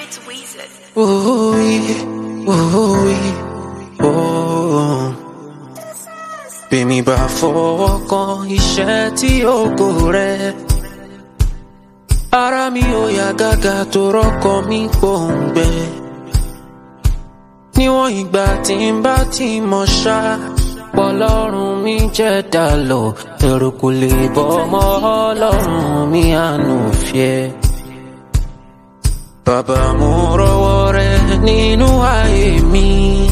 it's Weezer. Ooh-wee, ooh-wee, oh. Bí mi bá fọwọ́ kan iṣẹ́ tí ògo rẹ̀. Ara mi ò yá gágá tó rọ́kọ mi gbòǹgbẹ. Níwọ̀n ìgbà tí n bá ti mọ̀ ṣá. Pọ̀lọ́run mi jẹ́ dàlọ́, ẹ̀rù kò lè bọ́ ọmọ ọlọ́run mi àánú fìẹ́. Bàbá mo rọwọ́ rẹ nínú ayé mi.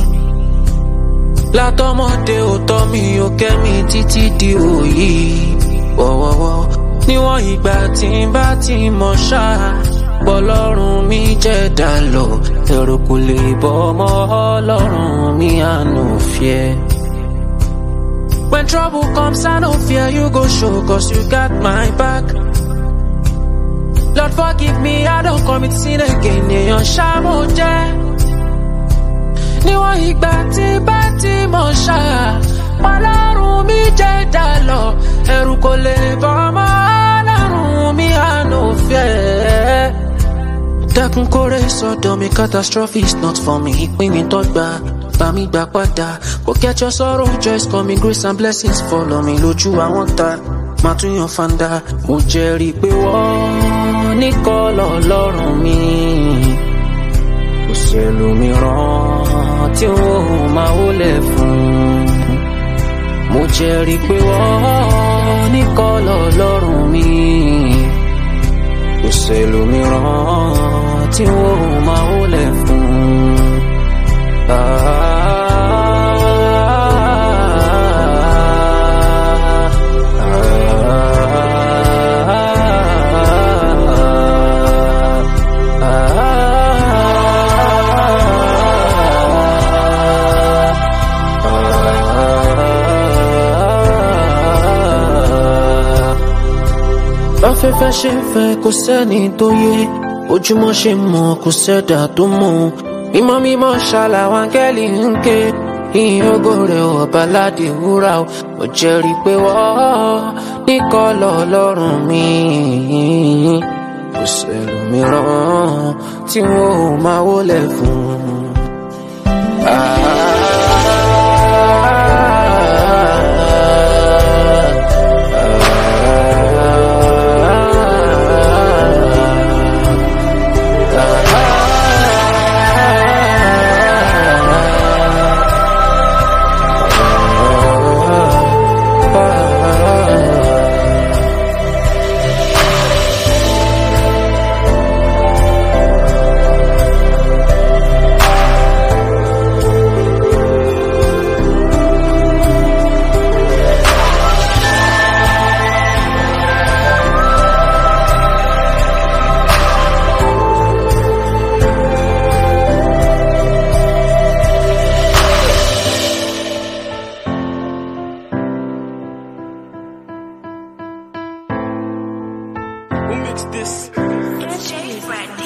Látọmọdé ò tọ́ mi ò kẹ́ mi títí di òyì. Wọ́wọ́wọ́ níwọ̀n ìgbà tí n bá ti mọ̀ ṣá. Bọ́lọ́run mi jẹ́ dàlọ́, ẹ̀rù kò lè bọ́ ọmọ ọlọ́run mi àánú fìẹ́. When trouble comes, I no fear you go show, cause you got my back. Lord forgive me, I don't commit sin again. Èèyàn ṣá mo jẹ́. Níwọ̀n ìgbà tí bá ti mọ̀ ṣá. Ọlọ́run mi jẹ́ dàlọ́. Ẹ̀rù kò lè bọ́ ọmọ ọlọ́run mi àánú fẹ́. Dákun kórè sọ́dọ̀ mi catastrophe is not for me. Ìpín mi tọ́gbà bá mi gbà padà. Forget your sorrow, joys coming, grace and blessings follow me lójú àwọn ta. Màá tún yan fanda. Mo jẹ́rìí pé wọ́n ní kọ́lọ̀ lọ́rùn mi. Kò sẹ́lòmíràn tí ó máa wọlé fún. Mo jẹ́rìí pé wọ́n ní kọ́lọ̀ lọ́rùn mi. Kò sẹ́lòmíràn tí ó máa wọlé fún. Afẹ́fẹ́ ṣe ń fẹ́ kò sẹ́ni tó yé ojúmọ́ ṣe mọ̀ kò sẹ́dà tó mọ̀ mímọ́ mímọ́ ṣàlàwọ̀ áńgẹ́lì ń ké ìyìn ògo rẹ̀ ọba ládé wúrà o mo jẹ́rìí pé wọ́n ní kọ́lọ̀ ọlọ́run mi kò sẹ́lòmíràn tí wọ́n ò máa wọlé fún. Who mixed this? It's J. Fred.